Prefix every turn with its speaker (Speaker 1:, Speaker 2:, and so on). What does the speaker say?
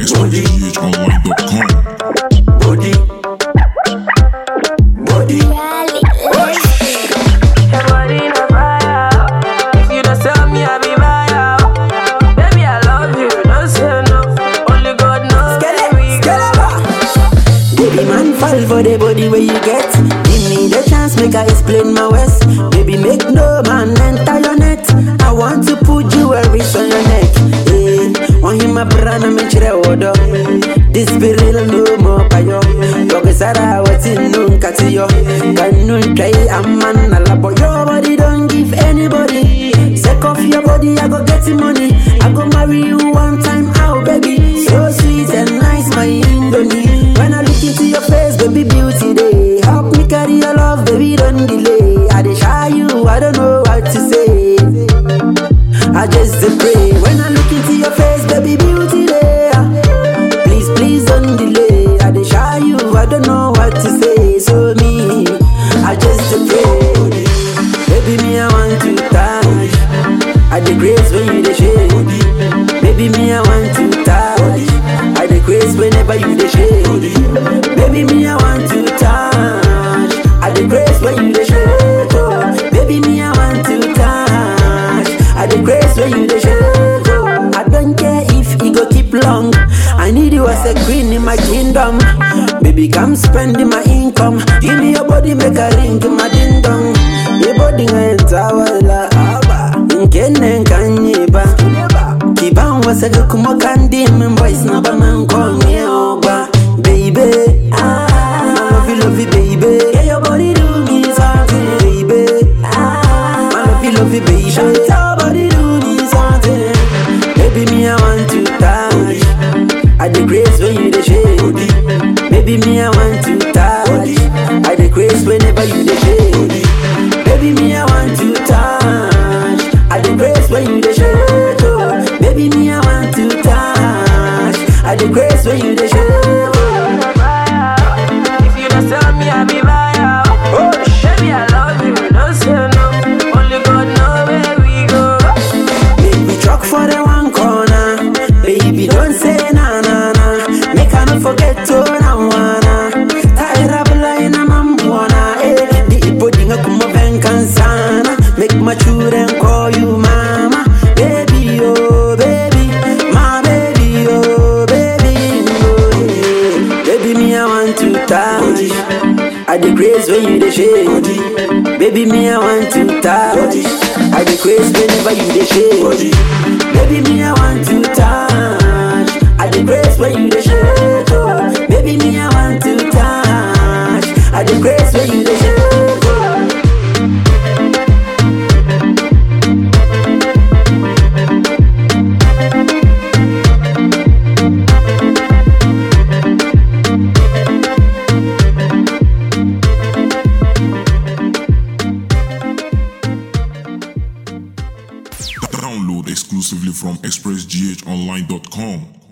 Speaker 1: expressghonline.com.
Speaker 2: body, body.
Speaker 3: Your body na fire. If you don't sell me, I be buyer. Baby, I love you. Don't say no. Only God knows where we go.
Speaker 2: Baby man fall for the body where you get. Give me the chance, make I explain my ways. Baby, make no man enter your net. I want to put jewelries on your neck. Hey, want him a brand and make sure order. This be real no more payo. Yoga sara what's in nun katiyo. Kanun try a man a labo. Your body don't give anybody. Sake of your body, I go get the money. I go marry you one time out, baby. So sweet and nice, my Indomie. When I look into your face, baby, beauty day. Help me carry your love, baby, don't delay. I dey shy you, I don't know what to say. I just dey pray. When I look into your face, baby, beauty day. Please, please don't delay. I dey shy you, I don't know what to say. So me, I just dey pray. Baby, me, I want to touch. I dey grace when you dey shake. Baby, me, I want to touch. I dey grace whenever you dey shake. Baby, me, I want to touch. I dey grace when you dey shake. Oh. Baby, me, I want to touch. I dey grace when you dey shake. Oh. I don't care if it go keep long. I need you as a queen in my kingdom. Baby, come spend my income. Give me your body, make a ring to my ding dong. Your body enter wala aba. Nkene kanyiba. Kiban wasa kuma kandi min boys na ba man konye oba. Baby, ah, I love you, love you, baby. Yeah, your body do me something, baby. Ah, I love you, love you, baby. Your body do me something. Baby, me I want to touch. I dey grace when you dey shake. Baby, me I want to touch. I dey grace whenever you dey shake. Baby, me I want to touch. I dey grace when you dey shake. Oh. Baby, me I want to touch. I dey grace when you dey shake. Oh.
Speaker 3: If you don't sell me, I be buyer. Baby, I love you. Don't say no. Only God knows where we go.
Speaker 2: Make we truck for the one corner. Baby, don't say na na na. Make I not forget to na wana. Tire up line na mambuana. Eh, the ipo dinga kuma venkansana. Make my children call you mama. Baby, oh baby, my baby, oh baby, oh yeah. Baby, me I want to touch. I dey grace when you dey shake. Baby, me I want to touch. I dey grace whenever you dey shake. Baby, me I want to touch. I dey grace when you dey shake. Oh. Baby, me I want to touch. I dey grace when you dey shake. Oh.
Speaker 1: Download exclusively from expressghonline.com.